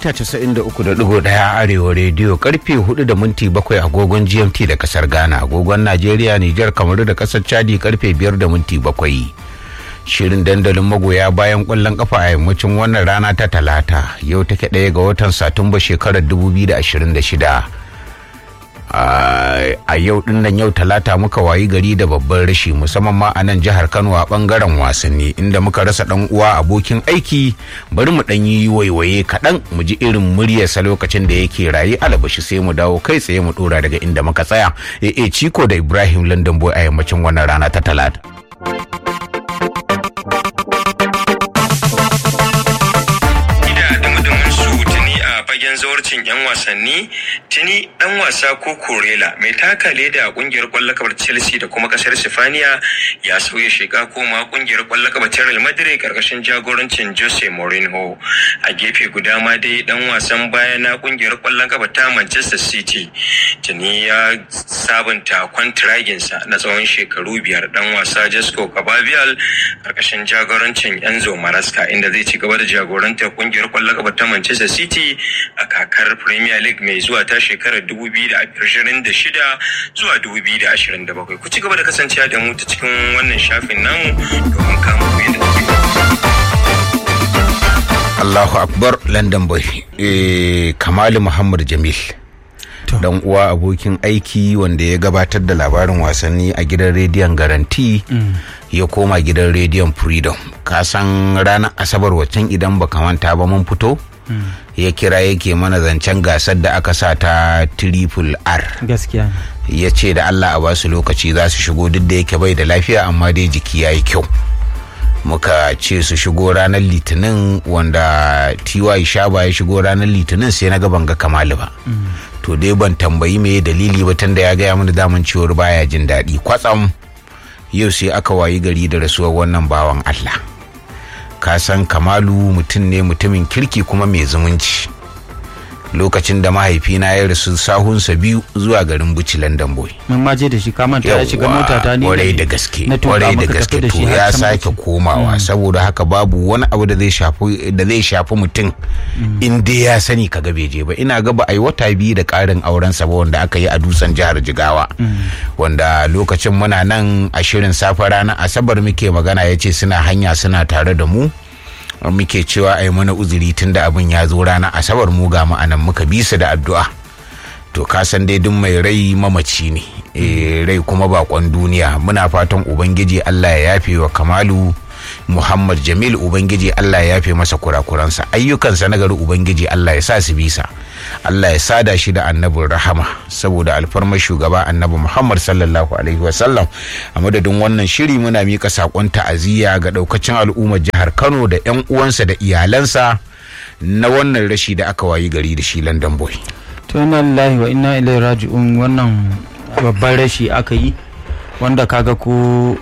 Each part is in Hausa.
mita 93.1 arewa rediyo karfe 4 da minti 7 agogon gmt da kasar ghana agogon najeriya nijar kamaru da kasar chadi karfe 5 da minti 7 shirin dandalin magoya bayan kwallon kafa a yammacin wannan rana ta talata yau take ɗaya ga watan satumba shekarar 2026 a yau dinnan yau talata muka wayi gari da babban rashi musamman ma a nan jihar kano a bangaren wasanni inda muka rasa dan uwa abokin aiki bari mu dan yi waiwaye kaɗan mu ji irin muryarsa lokacin da yake rayu alabashi sai mu dawo kai tsaye mu dora daga inda muka tsaya e ciko da ibrahim london boy a yammacin wannan rana ta talata fagen zawarcin 'yan wasanni tuni dan wasa ko korela mai taka leda a kungiyar kwallon kafar chelsea da kuma kasar sifaniya ya sauya shiga koma kungiyar kwallon kafar real madrid karkashin jagorancin jose mourinho a gefe guda ma dai dan wasan baya na kungiyar kwallon kafa ta manchester city tuni ya sabunta kwantiraginsa na tsawon shekaru biyar dan wasa jasco kababial karkashin jagorancin enzo maraska inda zai ci gaba da jagorantar kungiyar kwallon kafa ta manchester city a kakar Premier League mai zuwa ta shekarar 2026 zuwa 2027. Ku ci gaba da kasancewa da mu ta cikin wannan shafin namu domin kama ku yadda Allahu Akbar London Boy eh, Kamalu Muhammad Jamil dan uwa abokin aiki wanda ya gabatar da labarin wasanni a gidan rediyon garanti mm. ya koma gidan rediyon freedom ka san ranar asabar waccan idan baka manta ba mun fito mm. ya kira yake mana zancen gasar da aka sa ta triple r gaskiya ya ce da allah a basu lokaci za su shigo duk da yake bai da lafiya amma dai jiki ya yi kyau muka ce su shigo ranar litinin wanda ty shaba ya shigo ranar litinin sai na ga ban ga kamalu ba to dai ban tambayi me dalili ba tunda ya gaya mana daman ciwon baya jin daɗi kwatsam yau sai aka wayi gari da rasuwar wannan bawan allah ka san kamalu mutum ne mutumin kirki kuma mai zumunci lokacin da mahaifina ya rasu sahunsa biyu zuwa garin buci london boy mun ma je da shi ka manta ya shiga mota ta ne kwarai da gaske kwarai da gaske to ya sake komawa saboda haka babu wani abu da zai shafi da zai shafi mutum in dai ya sani kaga bai je ba ina ga ba ai wata biyu da karin auren sa ba wanda aka yi a dutsen jihar jigawa wanda lokacin muna nan a shirin safe ranar asabar muke magana ya ce suna hanya suna tare da mu muke cewa a yi mana uzuri tun da abin ya zo rana asabar mu ga ma'anan muka bi su da addu'a to ka san dai duk mai rai mamaci ne e, rai kuma bakon duniya muna fatan ubangiji allah ya yafe wa kamalu muhammad jamil ubangiji allah ya yafe masa kurakuransa ayyukansa na gari ubangiji allah ya sa su bisa allah ya sada shi da annabin rahama saboda alfarmar shugaba annabi muhammad sallallahu alaihi wasallam a madadin wannan shiri muna mika sakon ta'aziyya ga daukacin al'ummar jihar kano da yan uwansa da iyalansa na wannan rashi da aka wayi gari da shi london boy to inna lillahi wa inna ilaihi raji'un wannan babban rashi aka yi wanda kaga ko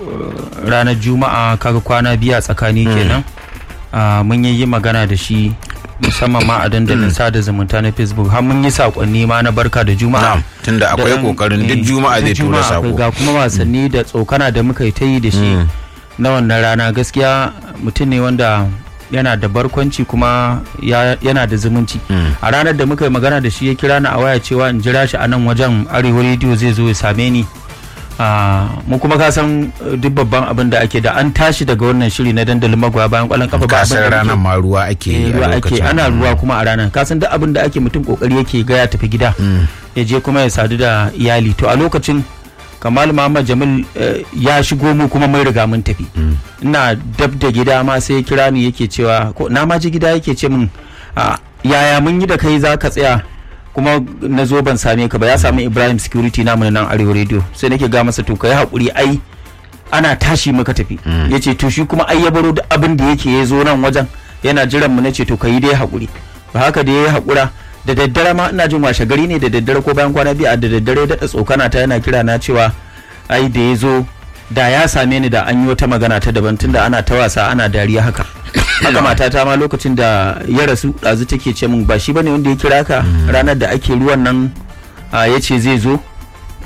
ranar juma'a kaga kwana biya tsakani kenan mun yi magana da shi musamman ma a dandalin sada zumunta na facebook har mun yi sakonni ma na barka da juma'a tunda akwai kokarin duk juma'a zai tura sako ga kuma wasanni da tsokana da muka yi ta yi da shi na wannan rana gaskiya mutum ne wanda yana da barkwanci kuma yana da zumunci a ranar da muka yi magana da shi ya kira ni a waya cewa in jira shi a nan wajen arewa rediyo zai zo ya same ni mu kuma ka san duk babban abin da ake da an tashi daga wannan shiri na dandalin magwa bayan kwallon kafa ba san ranar ma ruwa ake ruwa ake ana ruwa kuma a ranar ka san duk abin da ake mutum kokari yake ga ya tafi gida ya je kuma ya sadu da iyali to a lokacin kamal muhammad jamil ya shigo mu kuma mai riga mun tafi ina dab da gida ma sai ya kira ni yake cewa ko na ma ji gida yake ce min yaya mun yi da kai za ka tsaya kuma na zo ban same ka ba ya sami ibrahim security namu nan arewa radio sai nake ga masa to kai hakuri ai ana tashi muka tafi ya ce to shi kuma ai ya baro duk abin da yake ya zo nan wajen yana jiran mu na ce to kai dai hakuri ba haka da ya hakura da daddare ma ina jin washe gari ne da daddare ko bayan kwana biyu a da daddare da tsokana ta yana kira na cewa ai da ya zo da ya same ni da an yi wata magana ta daban tunda ana ta wasa ana dariya haka haka matata ma lokacin da ya rasu ɗazu take ce min ba shi bane wanda ya kira ka ranar da ake ruwan nan ya ce zai zo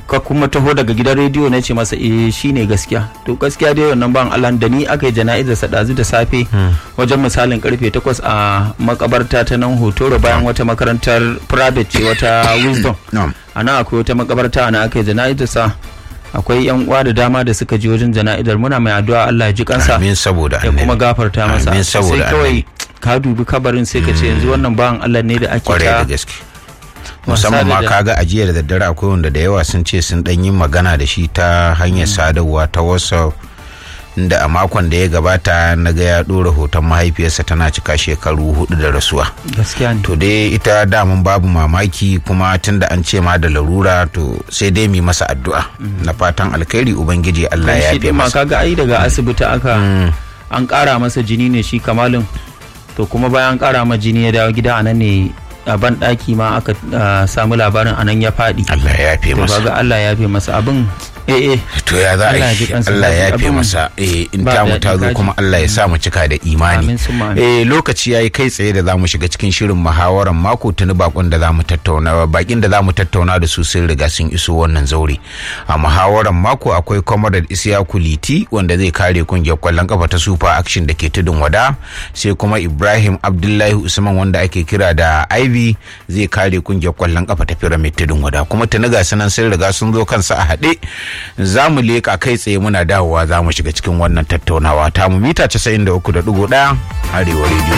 ka kuma taho daga gidan rediyo na ce masa eh shine gaskiya to gaskiya dai wannan ban Allah da ni aka yi jana'izar sa dazu da safe wajen misalin karfe 8 a makabarta ta nan hotoro bayan wata makarantar private ce wata wisdom na'am a nan akwai wata makabarta ana aka yi jana'izar sa akwai yan uwa da dama da suka ji wajen jana'izar muna mai addu'a Allah ya ji kansa amin saboda ya kuma annabi gafarta masa Amin sai saboda kawai ka dubi kabarin sai ka ce yanzu wannan bawan Allah ne da ake kwarai da ta gaske musamman ma da- kaga ajiyar da daddare akwai wanda da yawa sun ce sun dan yi magana da shi ta hanyar sadarwa ta whatsapp da a makon da ya gabata na ga ya ɗora hoton mahaifiyarsa tana cika shekaru hudu da rasuwa gaskiya ne to dai ita damun babu mamaki kuma tunda an ce ma da larura to sai dai mu yi masa addu'a na fatan alkhairi ubangiji Allah ya shi yafe din ma masa kaga ai daga asibiti aka an kara masa jini ne shi kamalin to kuma bayan an kara ma jini ya dawo gida anan ne a ban daki ma aka ah, samu labarin anan ya faɗi Allah ya yafe to masa kaga Allah ya yafe masa abin eh eh to ya za a Allah ya ji yi kansa Allah ya lafiya. yafe Abin masa eh in ba ta mu daɗi, ta zo kaji. kuma Allah ya sa mu cika da imani Amin summa amin. eh lokaci yayi kai tsaye da zamu shiga cikin shirin muhawaran mako tuni bakon da zamu tattauna bakin da zamu tattauna da su sun riga sun iso wannan zaure a muhawaran mako akwai Comrade Isiyaku Liti wanda zai kare kungiyar kwallon kafa ta Super Action da ke tudun wada sai kuma Ibrahim Abdullahi Usman wanda ake kira da Ivy zai kare kungiyar kwallon kafa ta Pyramid tudun wada kuma tuni ga sunan sun riga sun zo kansa a haɗe za mu leka kai tsaye muna dawowa za mu shiga cikin wannan tattaunawa ta mu mita 93.1 arewa rediyo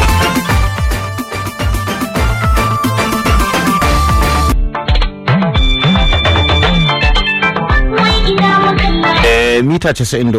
Eh, mita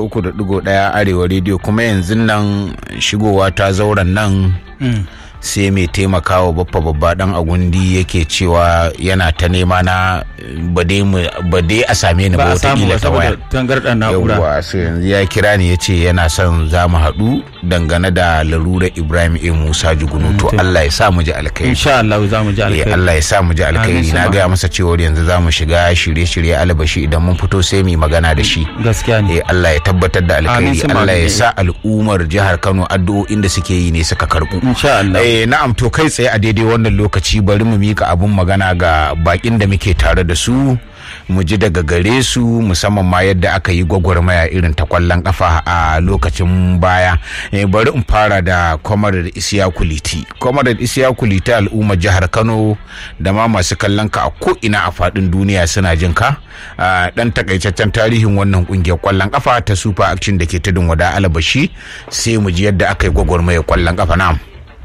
93.1 arewa rediyo kuma yanzu nan shigowa ta zauren nan sai mai taimakawa baffa babba dan agundi yake cewa yana ta nema na ba dai mu- ba dai a same ni ba ba a samu wataƙila ba ta waya saboda tangarɗar na'ura yawwa so yanzu ya kira ni ya ce yana son za mu haɗu dangane da larurar ibrahim a musa jugunu to allah ya sa mu ji alkhairi insha Allah za mu ji Eh, alkhairi Allah ya sa mu ji alkhairi Amin, na sama. gaya masa cewa yanzu za mu shiga shirye-shirye albashi idan mun fito sai mu yi magana da shi gaskiya ne eh Allah ya tabbatar da Amin, alkhairi sama. Allah ya sa al'ummar jihar Kano addu'o'in da suke yi ne suka karbu insha Allah Eh na'am to kai tsaye a daidai wannan lokaci bari mu mika abun magana ga bakin da muke tare da su mu ji daga gare su musamman ma yadda aka yi gwagwarmaya irin ta kwallon kafa a lokacin baya eh, bari in fara da Comrade Isiya Kuliti Comrade Isiya Kuliti al'ummar jihar Kano da ma masu kallon ka a ko ina a fadin duniya suna jin ka Ah, dan takaitaccen tarihin wannan kungiyar kwallon kafa ta Super Action da ke tudun wada alabashi sai mu ji yadda aka yi gwagwarmaya kwallon kafa na'am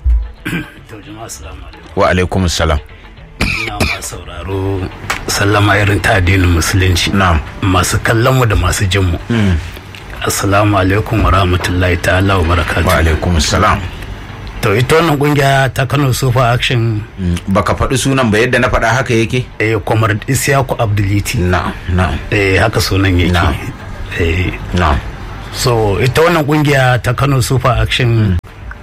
To jama'a assalamu alaikum. wa alaikum salam Ina masu sauraro sallama irin ta addinin musulunci. na'am Masu kallon mu da masu jin mu. Assalamu alaikum wa rahmatullahi ta'ala wa wa barakatuh. alaikum salam To ita wannan kungiya ta Kano Super Action baka faɗi sunan ba yadda na faɗa haka yake eh Comrade Isiyaku Abduliti. na'am na'am Eh haka sunan yake. Na'am. Eh na'am so ita wannan kungiya ta Kano Super Action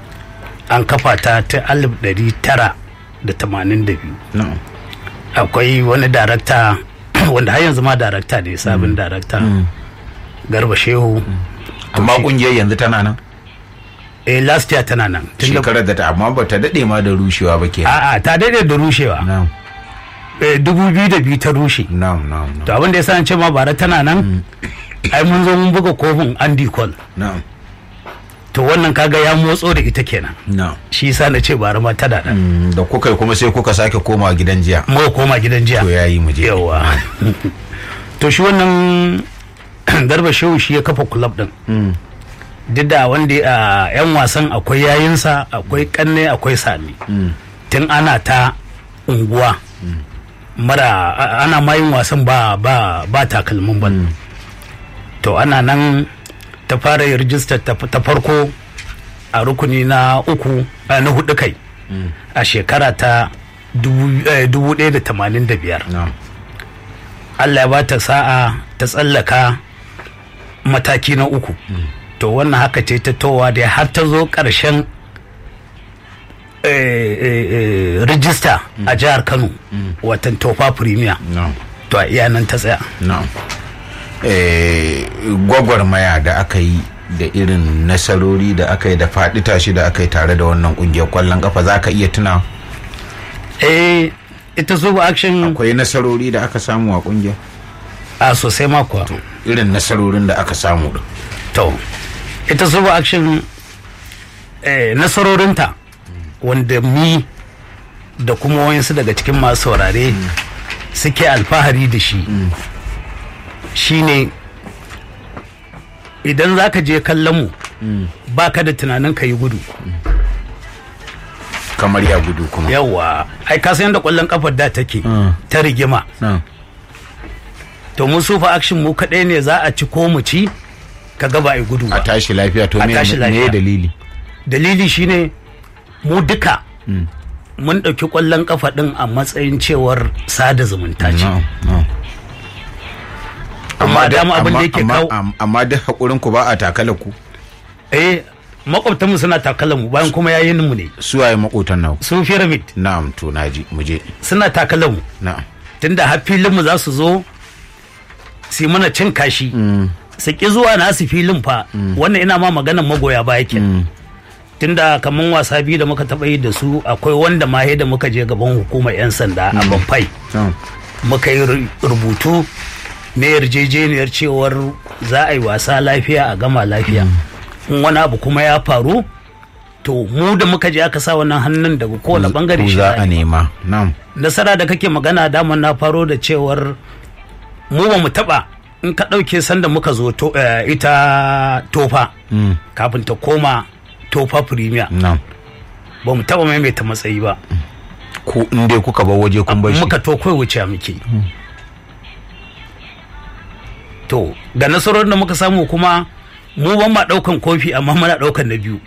an kafa ta ta alif ɗari tara da tamanin da biyu. na'am akwai wani darakta wanda har yanzu ma darakta ne sabon darakta garba shehu amma kungiyar yanzu tana nan eh last year tana nan tun da shekarar da ta amma ba ta daɗe ma da rushewa ba ke a'a ta daidai da rushewa na'am eh, dubu biyu da biyu ta rushe na'am na'am to abin da ya sa an ce ma bara tana nan ai mun zo mun buga kofin andy cole na'am to wannan kaga ya motso da ita kenan na'am shi yasa na ce bara ma tana nan Mm, da kuka yi kuma sai kuka sake komawa gidan jiya mu koma gidan jiya to yayi mu je yawa to shi wannan garba shehu shi ya kafa club din duk da wanda a yan wasan akwai yayinsa akwai kanne akwai sami tun ana ta unguwa mara a- ana mayin wasan ba ba ba takalmin bal to ana nan ta fara yin rijistar ta ta farko a rukuni na uku a na hudu kai a shekara ta dubu eh, dubu ɗaya da tamanin da biyar na'am Allah ya ba ta sa'a ta tsallaka mataki na uku to wannan haka ce ta towa da har ta zo ƙarshen eh, eh, eh, rijista a jihar Kano watan tofa premier na'am to a iya nan ta tsaya na'am eh gwagwarmaya da aka yi da irin nasarori da aka yi da faɗi tashi da aka yi tare da wannan kungiyar kwallon kafa za ka iya tuna eh ita super action akwai nasarori da aka samu a kungiyar a sosai ma kuwa irin nasarorin da aka samu din to ita super action eh, nasarorinta wanda mi da kuma wayansu daga cikin masu saurare suke alfahari da shi shine idan za ka je kallon mu ba ka da tunanin ka yi gudu kamar ya gudu kuma yawa ai ka san yadda kwallon kafar da take ta rigima Na. to mun sufa action mu kaɗai ne za a ci ko mu ci ka ga ba a yi gudu a ba tashi lafiya to A me tashi me lafiya. dalili dalili shine mu duka mun ɗauki ƙwallon kafa ɗin a matsayin cewar sada zumunta ce No, no. amma da- dama abin da amma- yake amma- kawo am- amma duk hakurin ku ba a takala ku eh makwabtanmu suna takalan mu bayan kuma yayin mu ne suwaye makotan nawa su pyramid na'am to naji mu je suna takalan mu na'am tunda har filin mu za su zo su yi mana cin kashi su ki zuwa nasu filin fa wannan ina ma maganan magoya baya ke tunda kaman wasa biyu da muka taɓa yi da su akwai wanda ma da muka je gaban hukumar 'yan sanda a bamfai na'am. muka yi ru- rubutu na yarjejeniyar cewar za a yi wasa lafiya a gama lafiya in wani abu kuma ya faru to mu da muka je aka sa wannan hannun daga kowane bangare ku shi za za a a yi. nema na'am nasara da kake magana daman na faro da cewar mu ba mu taba in ka ɗauke sanda muka zo to, eh, ita tofa kafin ta koma tofa premier na'am ba mu taba maimaita matsayi ba ko in dai kuka bar waje kun bar shi muka to kai wuce muke to ga nasarorin da muka samu kuma mu ban ma daukan kofi amma muna daukan na biyu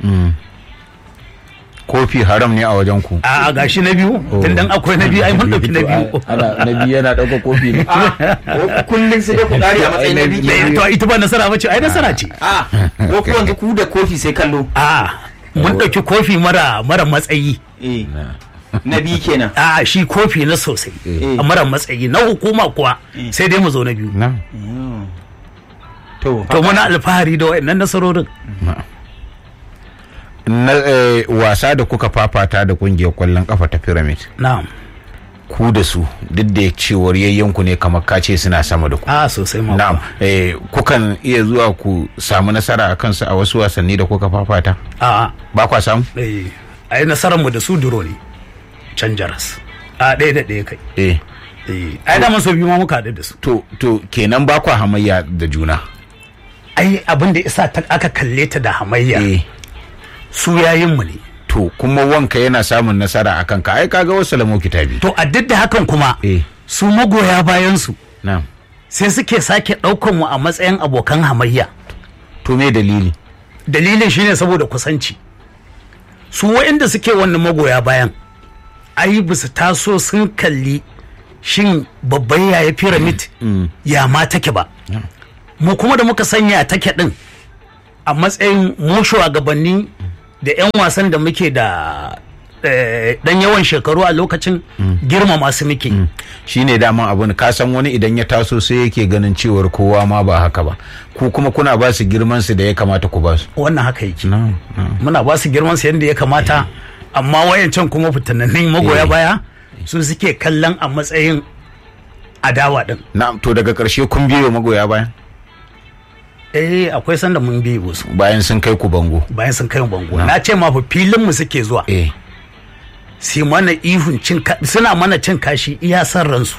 kofi haram ne a wajen ku a a gashi na biyu tun dan akwai na biyu ai mun dauki na biyu ana na biyu yana dauka kofi ne kullum sai dai ku kare a matsayin na biyu Eh, to ita ba nasara ba ce ai nasara ce a ko ku yanzu ku da kofi sai kallo a mun dauki kofi mara mara matsayi eh na biyu kenan a shi kofi na sosai Eh. a mara matsayi na hukuma kuwa sai dai mu zo na biyu na'am to to muna alfahari da wayannan nasarorin na eh, wasa da kuka fafata da kungiyar kwallon kafa ta pyramid na'am ku da su duk da cewar yayyanku ne kamar kace suna sama da ku a sosai ma na'am kuwa. eh, kukan iya zuwa ku samu nasara a kansu a wasu wasanni da kuka fafata a ba kwa samu eh ai nasarar mu da su duro ne can jaras a ɗaya da ɗaya kai eh eh ai da so biyu ma muka haɗu da su to to kenan ba kwa hamayya da juna ai abin da isa ta aka kalle ta da hamayya eh su yayin mu ne to kuma wanka yana samun nasara a kanka ai kaga wasu lamo kitabi to a duk da hakan kuma eh su magoya bayan su na'am sai suke sake ɗaukan mu a matsayin abokan hamayya to me dalili dalilin shine saboda kusanci su waɗanda suke wannan magoya bayan ai ba su taso sun kalli shin babban yaya pyramid ya ma take ba mu kuma da muka sanya take din a matsayin mu shugabanni da 'yan wasan da muke da eh, dan yawan shekaru a lokacin girma masu muke shine daman abun ka san wani idan ya taso sai yake ganin cewar kowa ma ba haka ba ku kuma kuna ba su girman su da ya kamata ku ba su wannan haka yake na'am na'am muna ba su girman su yadda ya kamata amma wayancan kuma fitanannin magoya Eh. baya su suke kallon a matsayin adawa din na'am to daga karshe kun biyo magoya bayan eh akwai sanda mun bi su bayan sun kai ku bango bayan sun kai mu bango Na. na ce ma fa filin mu suke zuwa eh su mana ihun cin ka- suna mana cin kashi iya san ransu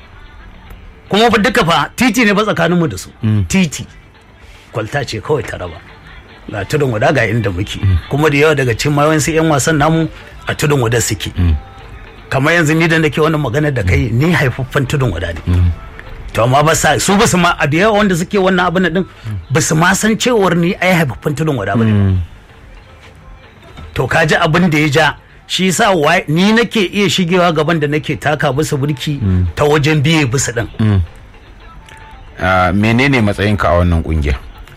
kuma fa duka fa titi ne ba tsakanin mu da su titi kwalta ce kawai ta raba ga tudun wada ga inda muke kuma da yawa daga cikin mayawansu yan wasan namu a tudun wada suke kamar yanzu ni da nake wannan magana da kai ni haifaffen tudun wada ne to amma ba sa su ba su ma a da yawa wanda suke wannan abin din ba su ma san cewar ni ai haifaffen tudun wada ba ne to ka ji abin da ya ja shi yasa wa- ni nake iya shigewa gaban da nake taka bisa burki ta wajen biye bisa din ah, menene matsayinka a wannan kungiya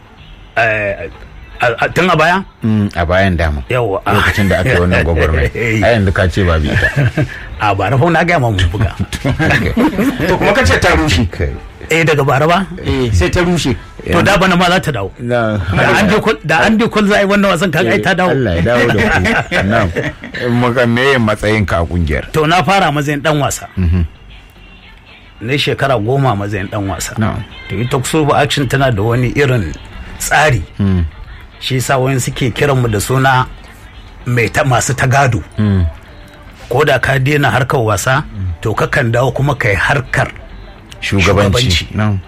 Eh, a- a- tun a baya Mm, a bayan dama yawa lokacin da aka yi wannan gwagwarmai a yanzu ka ce ba bi ita a bara fa na gaya ma mun buga to kuma kace ta rushe eh daga bara ba eh sai ta rushe to da bana ma za ta dawo Na- da an je kul- da an je kul za a yi wannan wasan kaga ai ta dawo Allah ya dawo da ku na'am muka me matsayinka a kungiyar to na fara matsayin dan wasa na shekara goma matsayin dan wasa Na'am. to ita super action tana da wani irin tsari shi yasa wani suke kiranmu da suna mai ta masu tagado ko da ka daina harkar wasa to kakan dawo kuma kai harkar shugabanci Shugabanci. na'am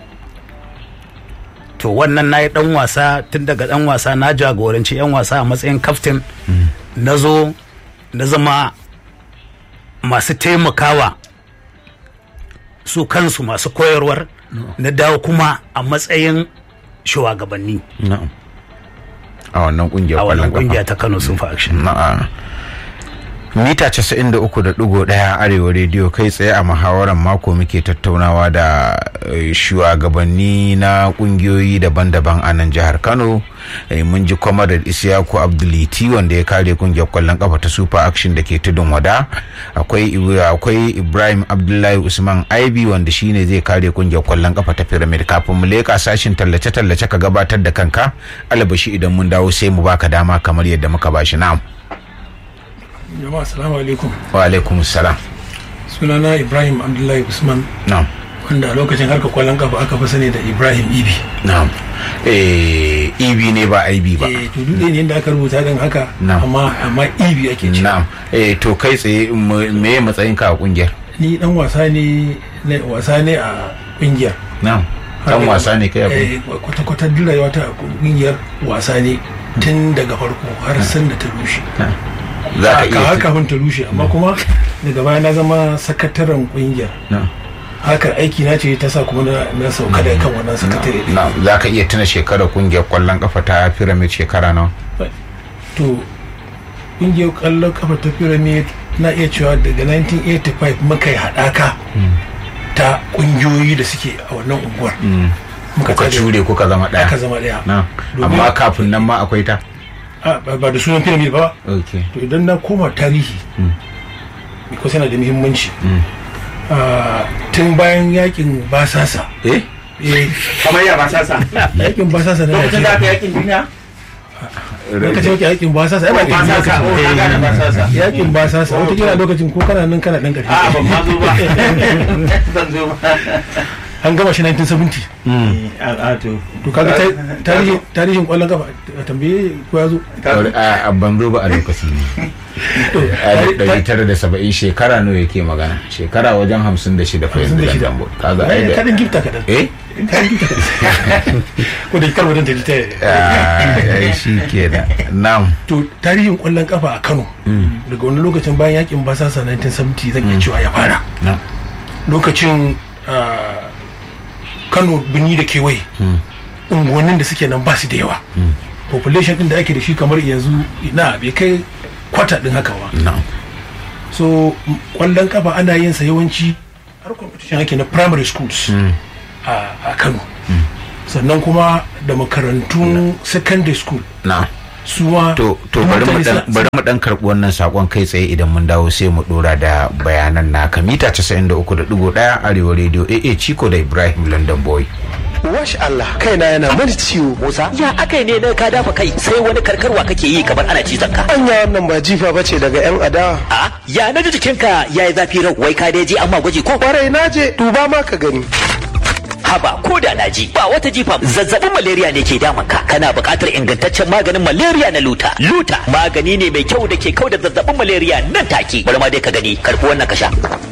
to wannan na yi dan wasa tun daga dan wasa na jagoranci yan wasa a matsayin kaftin na zo na zama masu taimakawa su kansu masu koyarwar na dawo kuma a matsayin shugabanni na'am a wannan kungiyar a kwallon wannan kafa kungiya ta kano super action Na'a. mita 93.1 arewa rediyo kai tsaye a muhawarar mako muke tattaunawa da eh, shugabanni na kungiyoyi daban-daban a nan jihar kano Eh, mun ji kwamarar isiyaku abduliti wanda ya kare kungiyar kwallon kafa ta super action da ke tudun wada akwai Ibra- akwai ibrahim abdullahi usman aibi wanda shine zai kare kungiyar kwallon kafa ta pyramid kafin mu leka sashin tallace-tallace ka gabatar da kanka alabashi idan mun dawo sai mu baka dama kamar yadda muka bashi na'am jama'a assalamu alaikum wa alaikum salam sunana ibrahim abdullahi usman na'am wanda a lokacin harkar kwallon kafa aka fi sani da ibrahim ibi na'am eh ibi ne ba aibi ba eh to duk ɗaya ne inda aka rubuta din haka Na'am. amma amma ibi ake ce na'am eh to kai tsaye mu- me matsayin ka a kungiyar ni dan wasa ne na wasa ne a kungiyar na'am dan wasa ne kai a kungiyar eh kwata kwata duk rayuwa ta a kungiyar wasa ne tun daga farko har san da ta rushe za ka ka har iya kafin ta rushe amma kuma daga baya na zama sakataren kungiyar na'am harkar aiki na ce ta sa kuma na na sauka daga kan wannan sakatare din. na'am za ka iya tuna shekarar kungiyar kwallon kafa ta pyramid shekara nawa to ƙungiyar ƙwallon kafa ta pyramid na iya cewa daga 1985 muka yi haɗaka ta ƙungiyoyi da suke a wannan unguwar muka kuka tare- cure kuka zama aka daya zama ɗaya na'am Domin- amma kafin nan ma akwai ta Ah, ba ba da sunan pyramid ba okay to idan na koma tarihi because yana da muhimmanci Ah, tun bayan yakin basasa eh eh, kamar ya ba sasa yakin basasa na lokacin da aka Najeriya yakin duniya lokacin yakin yakin basasa ai ba ba sasa o na gane ba sasa yakin basasa wata kila lokacin ko kana nan kana dan a ƙarfi ban ma zo ba ban zo ba an gama shi 1970 a to to kaga ta- tarihin tarihin kwallon kafa a tambaye ko ya zo a a ban zo ba a lokaci ne a ɗari tara da saba'in shekara nawa yake magana shekara wajen hamsin da shida fa yanzu da 56. dambo kaga ai da kadan gifta kadan eh kadan gifta kadan ko da kar wajen ta Ah, ai shi kenan na'am to tarihin kwallon kafa a Kano daga wani lokacin bayan yakin basasa 1970 zan iya cewa ya fara na'am lokacin ah, Kano birni da kewaye unguwannin da suke nan ba su da yawa population din da ake da shi kamar yanzu na bai kai kwata din haka ba na'am so m- kwallon kafa ana yin sa yawanci har competition ake na primary schools a a Kano sannan kuma da makarantun secondary school na'am suwa to to bari mu dan bari mu dan karbi wannan sakon kai tsaye idan mun dawo sai mu dora da bayanan naka mita 93.1 arewa radio AA Chico da Ibrahim London Boy Wash Allah kaina yana mani ciwo. Musa ya akai ne na ka dafa kai sai wani karkarwa kake yi kamar ana cizon ka. Anya wannan ba jifa bace daga yan adawa. A ya na ji jikinka ya yi zafi rau wai ka dai je amma gwaji ko Kwarai naje duba ma ka gani. haba ko da na ji ba wata jifa zazzabin malaria ne ke damun ka kana buƙatar ingantaccen maganin malaria na luta. Luta magani ne mai kyau da ke kau da zazzabin malaria nan take bari ma dai ka gani karɓi wannan ka sha.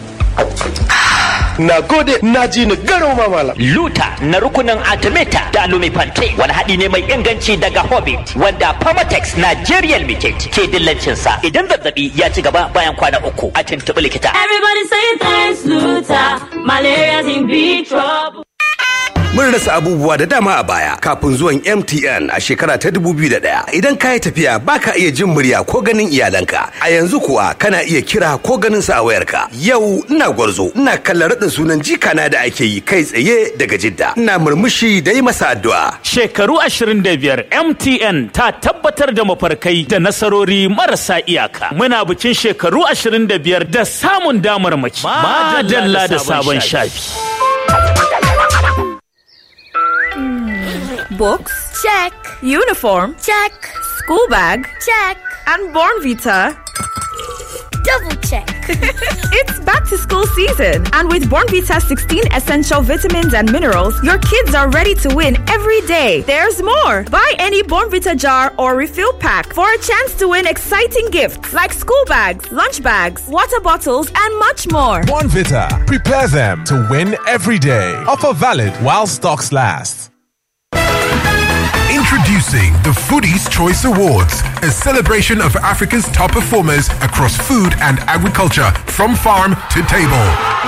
Na gode na ji ni garau ma malam. Luta na rukunin Artemata da Lumifante wani haɗi ne mai inganci daga Hobbit wanda Pharmatex Nigerian Limited ke dillancinsa idan zazzabi ya ci gaba bayan kwana uku a tuntuɓi likita. Everybody say thanks, Luther. Malaria's in big trouble. Mun rasa abubuwa da dama a baya kafin zuwan MTN a shekara ta 2001. Idan ka yi tafiya baka iya jin murya ko ganin iyalanka. A yanzu kuwa kana iya kira ko ganin su a wayarka. Yau ina gwarzo, ina kallon raɗin sunan jikana da ake yi kai tsaye daga Jidda. Ina murmushi da yi masa addu'a. Shekaru 25 MTN ta tabbatar da mafarkai da nasarori marasa iyaka. Muna bikin shekaru 25 da samun damarmaki. Madalla da sabon shafi. Books? Check. Uniform? Check. School bag? Check. And Born Vita? Double Double check. it's back to school season, and with Bornvita 16 essential vitamins and minerals, your kids are ready to win every day. There's more. Buy any Bornvita jar or refill pack for a chance to win exciting gifts like school bags, lunch bags, water bottles, and much more. Bonvita. Prepare them to win every day. Offer valid while stocks last. Introducing the Foodies Choice Awards, a celebration of Africa's top performers across food and agriculture from farm to table.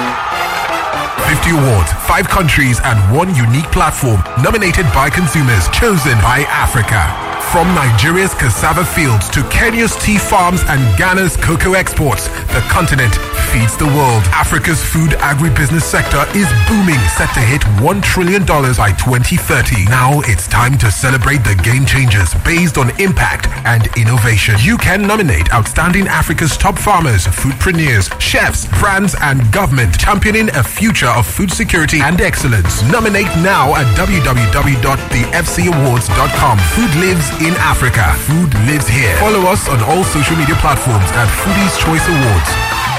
50 awards, 5 countries, and one unique platform nominated by consumers, chosen by Africa. From Nigeria's cassava fields to Kenya's tea farms and Ghana's cocoa exports, the continent feeds the world. Africa's food agribusiness sector is booming, set to hit $1 trillion by 2030. Now it's time to celebrate the game changers based on impact and innovation. You can nominate outstanding Africa's top farmers, foodpreneurs, chefs, brands, and government, championing a future of food security and excellence. Nominate now at www.thefcawards.com. Food lives in Africa. Food lives here. Follow us on all social media platforms at Foodies Choice Awards.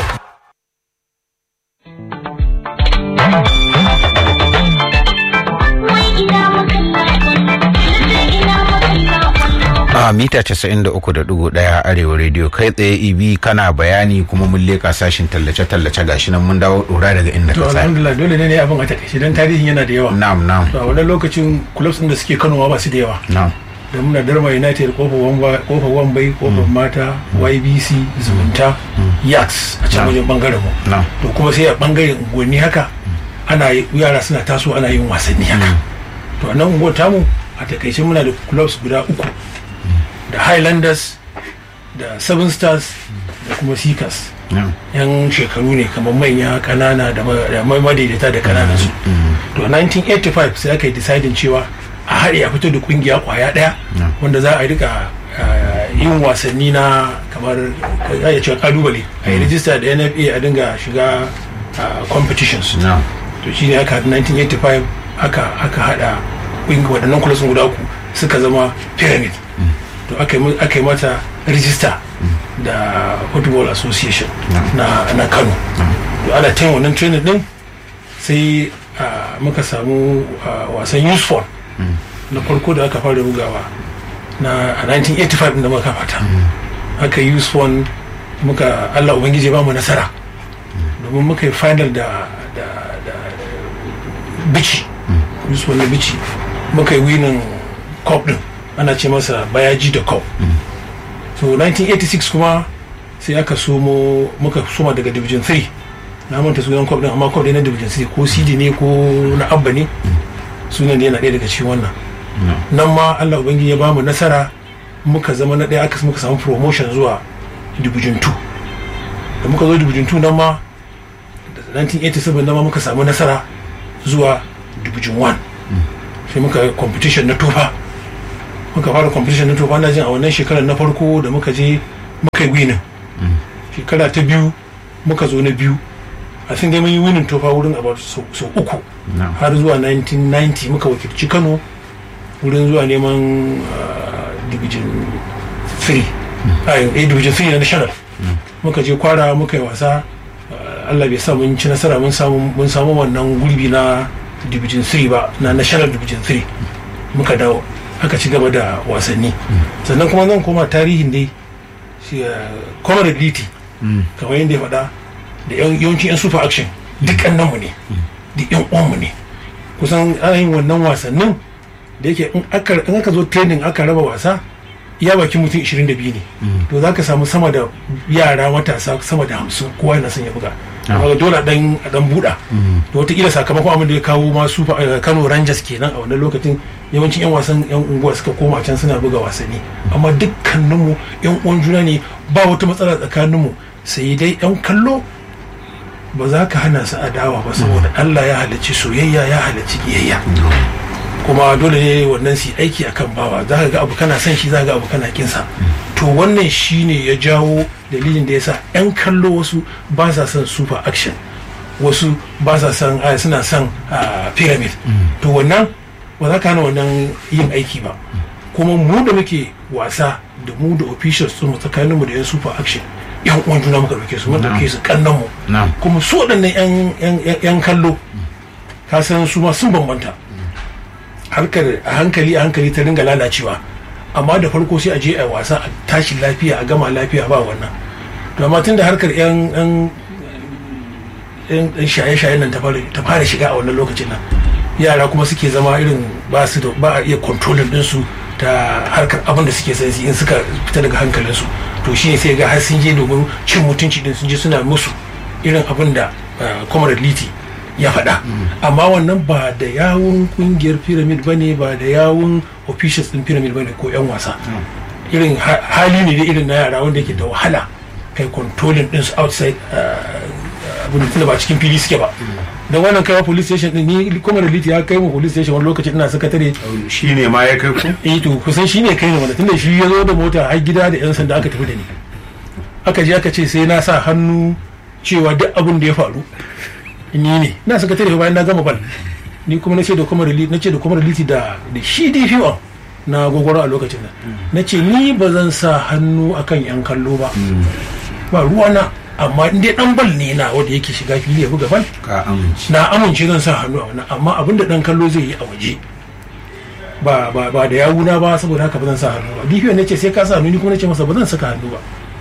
a mita 93.1 arewa radio kai tsaye ibi kana bayani kuma mun leka sashin tallace-tallace gashi nan mun dawo dora daga inda to ka tsaya alhamdulillah dole ne ne abin a takaice don tarihin yana da yawa na'am na'am to a wannan lokacin clubs din da suke Kano ma ba su da yawa na'am da muna darma united kofar wamba kofar wambai kofar mata ybc zumunta yax a can wajen bangaren mu na'am to kuma sai a bangaren unguwanni haka ana yi- yara suna taso ana yin wasanni haka to a nan unguwar tamu a takaice muna da clubs guda uku da highlanders da seven stars da kuma seekers na'am yan shekaru ne kamar manya kanana da ma- da ma- madaidaita da kananan su to a 1985 sai aka yi deciding cewa a haɗe a fito da kungiya kwaya ɗaya wanda za a rika uh, yin wasanni na kamar za a iya cewa kalubale a yi rijista da nfa a dinga shiga uh, competitions na'am to shi ne aka haɗa 1985 aka aka haɗa ƙungi waɗannan kulasun guda uku suka zama pyramid to aka yi mu- aka yi mata rijista da football association na, na kano to ana ta yin wannan training din sai ah, muka samu ah, wasan youth fund na farko da aka fara bugawa na a 1985 din da muka fata aka yi youth fund muka allah ubangiji ya ba mu nasara domin muka yi final da da da bici youth fund na bici muka yi winning cup din ana ce masa bayaji da cup so 1986 kuma sai aka somo muka soma daga division 3 na manta sunan cup din amma cup dai na division 3 ko cd ne ko na abba ne sunan da yana ɗaya daga cikin wannan nan ma allah ubangiji ya bamu nasara muka zama na ɗaya aka muka samu promotion zuwa division 2 da muka zo division 2 nan ma da 1987 nan ma muka samu nasara zuwa division 1 sai muka yi competition na tofa muka fara competition na tofa na jin a wannan shekarar na farko da muka je muka yi winning shekara ta biyu muka zo na biyu a sun dai mun yi winning tofa wurin about sau sau uku har zuwa 1990 muka wakilci kano wurin zuwa neman uh, division 3 a eh, division 3 na national muka je kwara muka yi wasa uh, allah bai sa mun ci nasara mun samu mun samu wannan gurbi na division 3 ba na national division 3 muka dawo aka ci gaba da wasanni sannan kuma zan koma tarihin dai shi comrade liti kamar yadda ya faɗa da yan- yawancin yan super action duk mu ne duk yan uwanmu ne kusan ana yin wannan wasannin da yake in aka in aka zo training aka raba wasa iya bakin mutum 22 ne to za ka samu sama da yara matasa sama da hamsin kowa yana son ya buga amma dole a dan a dan buɗa to wataƙila sakamakon abin da ya kawo ma super eh, kano rangers kenan a wannan lokacin yawancin yan wasan yan unguwa suka koma can suna buga wasanni amma dukkaninmu yan uwan juna ne ba wata matsala tsakaninmu sai dai yan kallo ba za ka hana su adawa ba saboda Allah ya halicci soyayya ya halicci kiyayya kuma dole ne wannan su yi aiki akan bawa za ka ga abu kana son shi za ka ga abu kana kinsa to wannan shine ya jawo dalilin da ya sa 'yan kallo wasu ba sa son super action wasu ba sa son ah, suna son ah, pyramid to wannan ba za ka hana wannan yin aiki ba kuma mu da muke wasa da mu da officials mu tsakaninmu da 'yan super action yan uwan juna muka dauke su mun dauke su kannan mu na'am kuma su waɗannan yan yan yan kallo ka san su ma sun bambanta harkar a hankali a hankali ta ringa lalacewa amma da farko sai a je a wasa a tashi lafiya a gama lafiya ba wannan to amma tun da harkar yan yan yan yan shaye-shayen nan ta fara ta fara shiga a wannan lokacin nan yara kuma suke zama irin ba su da ba a iya kontrolin ɗinsu ta harkar abin da suke sansi in suka fita daga hankalinsu to shi ne sai ga har sun je domin cin mutunci din sun je suna musu irin abin da comrade liti ya faɗa amma wannan ba da yawun kungiyar pyramid ba ne ba da yawun officials din pyramid ba ne ko 'yan wasa irin ha- hali ne da irin na yara wanda yake da wahala kai controlling din su outside abin da ba cikin fili suke ba don wannan kaiwa police station din ni kuma da liti ya kai mu police station wani lokaci ina sakatare shi ne ma ya kai ku eh to kusan shi ne kai ne wanda tunda shi ya zo da mota har gida da yan sanda aka tafi da ni aka je aka ce sai na sa hannu cewa duk abin da ya faru ni ne na sakatare bayan na gama bal ni kuma na ce da kuma na ce da kuma liti da da shi DPO na gogoro a lokacin nan na ce ni ba zan sa hannu akan yan kallo ba ba ruwana amma in dai dan bal ne na wanda yake shiga fili ya buga bal ka amince na amince zan sa hannu a wannan amma abin da dan kallo zai yi a waje ba ba ba da yawuna ba saboda haka ba zan sa hannu ba DPO ne ce sai ka sa hannu ni kuma nace masa ba zan saka hannu ba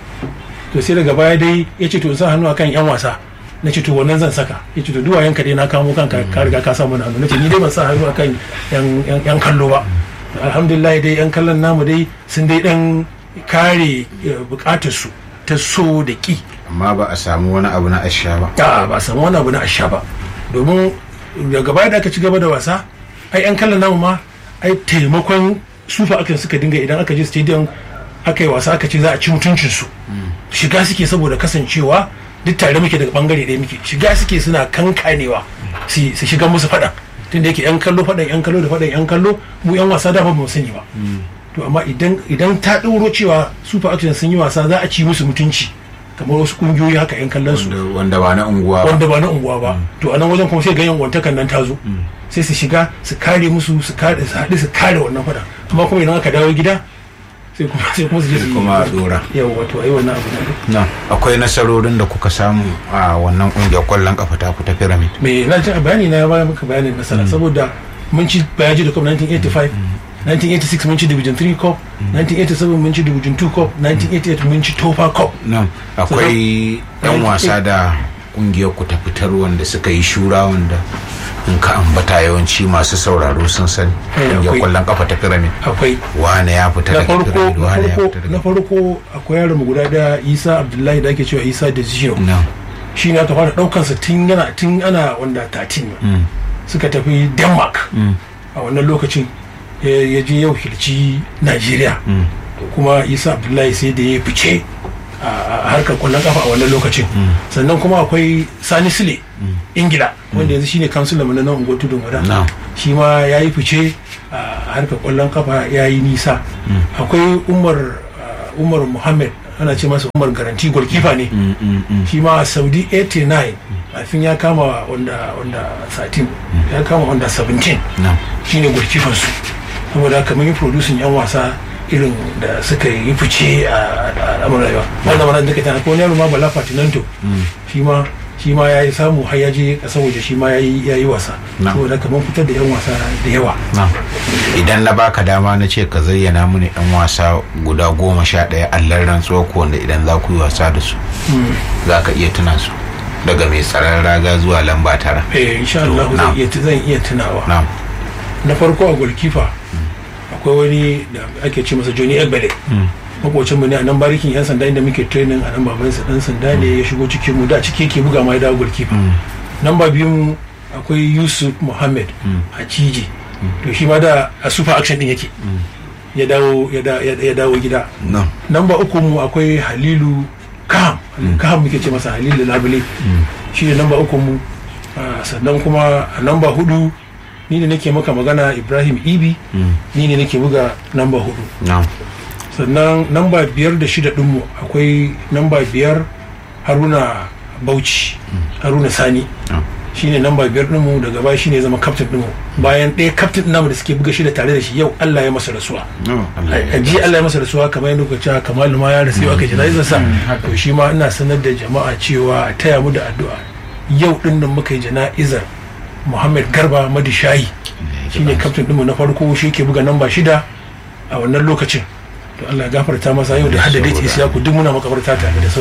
to sai daga baya dai ya ce to in sa hannu akan yan wasa na ce to wannan zan saka ya ce to duwayen ka dai na kamo kanka ka riga ka sa mana hannu na ce ni dai ban sa hannu akan yan yan- yan kallo ba alhamdulillah dai yan kallon namu dai sun dai dan kare bukatar su ta so da ki amma ba a samu wani abu na asha ba a ba a samu wani abu na asha ba domin daga baya da aka ci gaba da wasa ai yan kallon namu ma ai taimakon sufa akan suka dinga idan aka je stadium aka yi wasa aka ce za a ci mutuncin su shiga suke saboda kasancewa duk tare muke daga bangare ɗaya muke shiga suke suna kankanewa su su shiga musu faɗan tunda yake yan kallo faɗan yan kallo da faɗan yan kallo mu yan wasa da ba mu sani ba to amma idan idan ta ɗauro cewa super action sun yi wasa za a ci musu mutunci kamar wasu kungiyoyi haka yan kallon su wanda ba na unguwa ba wanda ba na unguwa ba to a nan wajen kuma sai ga yan wantakan nan ta zo sai su shiga su kare musu su kare su haɗu su kare wannan fada amma kuma idan aka dawo gida sai kuma sai kuma su je su yi kuma a dora yau wato ai wannan abu ne na akwai nasarorin da kuka samu a wannan kungiyar kwallon kafa ta ku ta pyramid me na ji a bayani na ya bayar maka bayanin nasara saboda mun ci bayaji da cup 1985 1986 mun ci division 3 cup 1987 mun ci division 2 cup 1988 mun ci tofa cup nan akwai yan wasa da kungiyar ku ta fitar wanda suka yi shura wanda in ka ambata yawanci masu sauraro sun sani Eh, kungiyar akwai. kwallon kafa ta pyramid akwai wane ya fita na daga farko pyramid na wane ya farko fita daga na farko akwai yaron mu guda da Isa Abdullahi da ake cewa Isa da Zero na shi ne aka fara daukar sa tun yana tun ana wanda 13 ne Mm. suka tafi Denmark Mm. a wannan lokacin ya ya je yau hilci Najeriya Mm. kuma Isa Abdullahi sai da ya fice a a harkar kwallon kafa a wannan lokacin sannan kuma akwai Sani Sule Ingila wanda yanzu shine kansulan mu na nan unguwar tudun wada na shi ma ya yi fice a harkar kwallon kafa ya yi nisa akwai umar uh, umar muhammad ana ce masa umar garanti golkifa ne Mm, mm, mm. shi ma a saudi 89 kafin ya kama wanda wanda 13 ya kama wanda 17 na shi ne golkifan su saboda haka mun yi producing yan wasa irin da suka yi fice a al'amuran rayuwa wanda mana duka tana ko wani yaro ma bala fatinanto shi ma shi ma ya yi samu har ya je kasar waje shi ma ya yi ya yi wasa Na. saboda haka mun fitar da yan wasa da yawa na idan na baka dama na ce ka zayyana mini yan wasa guda goma sha ɗaya allar rantsuwa ko wanda idan za ku yi wasa da su za ka iya tuna su daga mai tsaron raga zuwa lamba tara eh insha Allah To, zan na'am. iya zan iya tunawa na na farko a golkifa akwai wani da ake ce masa Johnny Egbele makocin mu ne a nan barikin yan sanda inda muke training a nan babansa dan sanda ne ya shigo cikin mu da ciki yake buga ma ya dawo golkifa namba biyu mu akwai Yusuf Muhammad a Ciji to shi ma da a super action din yake ya dawo ya da- ya ya dawo gida na namba uku mu akwai Halilu Kaham Kaham muke ce masa Halilu Labule shi ne namba uku mu Ah, sannan kuma a namba hudu ni ne nake maka magana Ibrahim Ibi ni ne nake buga namba hudu na sannan namba biyar da shida dinmu akwai namba biyar Haruna Bauchi Haruna Sani shine namba biyar ɗinmu daga baya shine ya zama captain ɗinmu bayan ɗaya captain namu da suke buga shi da tare da shi yau Allah ya masa rasuwa a ji Allah ya masa rasuwa kamar yadda kuka cewa kamalu ma ya rasu yau aka jana'izar sa to shi ma ina sanar da jama'a cewa a taya mu da addu'a yau ɗin nan muka yi jana'izar Muhammad Garba Madishayi shine captain ɗinmu na farko shi ke buga namba shida a wannan lokacin to Allah ya gafarta masa yau da haddade isiyaku duk muna makabarta tare da